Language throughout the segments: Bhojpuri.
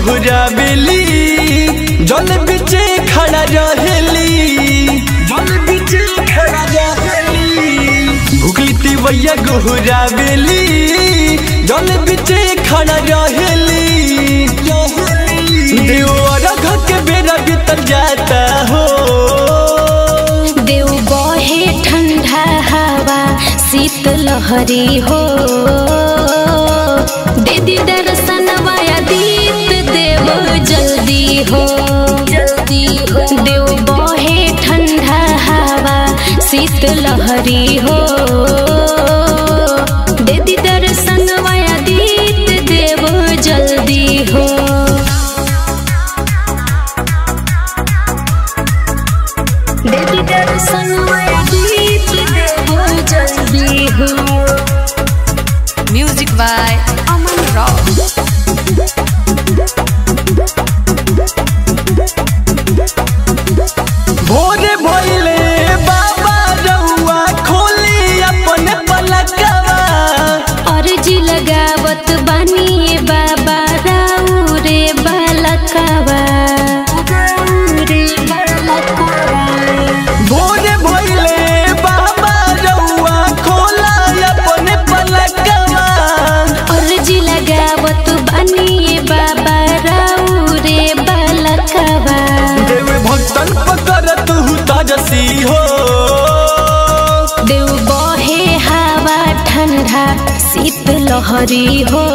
गोहरावेली जल बिचे खड़ा रहेली जल बिचे खड़ा रहेली भुखली तिवैया गोहरावेली जल बिचे खड़ा रहेली देव अरघ के बेरा बीतल जाता हो देव बहे ठंडा हवा शीत लहरी हो दीदी दर्शन वाया दीत देव जल्दी हो जल्दी हो देव बहे ठंडा हवा शीत लहरी हो दीदी दर्शन वाया दीत देव जल्दी हो देवी दर्शन दीप देवो जल्दी हो Music by Aman Rock. भोरे भइले बाबा रउआ खोली अपन पलकवा अर्जी लगावत बानी ये बाबा राउ रे बालकवा रे बालकवा भोरे भइले बाबा रउआ खोला अपन पलकवा अर्जी लगावत बानी ये बाबा राउ रे बालकवा देव भक्तन पकड़त हूँ ताजसी हो देव बहे हवा ठंडा शीत लहरी हो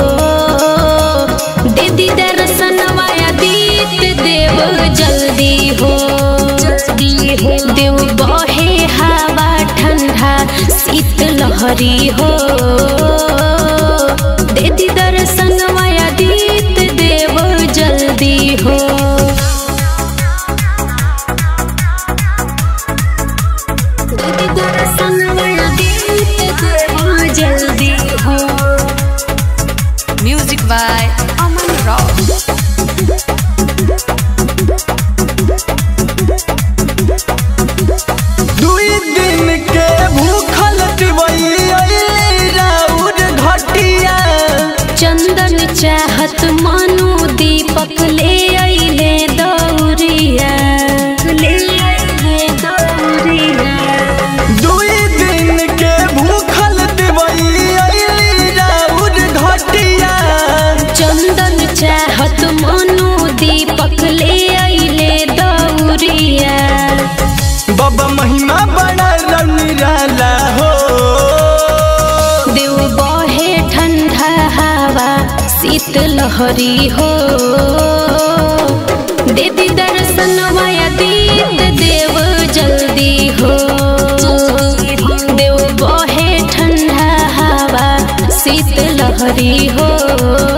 दीदी दर्शन वाया दीत देव जल्दी हो जल्दी हो देव बहे हवा ठंडा शीत लहरी हो दीदी दर्शन वाया दीत देव जल्दी हो दीदी दर्शन वाया दीत देव जल्दी हो Music by Aman Rock. दुई दिन के भूखल तिवई अइली राउर घटिया चंदन चाहत मानु दीपक ले अइले दौरिया ले अइले दौरिया दुई दिन के भूखल तिवई अइली राउर घटिया चंदन चाहत मानु दीपक ले अइले दौरिया बाबा महिमा बड़ा रनिराला हो देव बहे ठंडा हवा शीत लहरी हो देवी दर्शन माया दीत देव जल्दी हो देव बहे ठंडा हवा शीत लहरी हो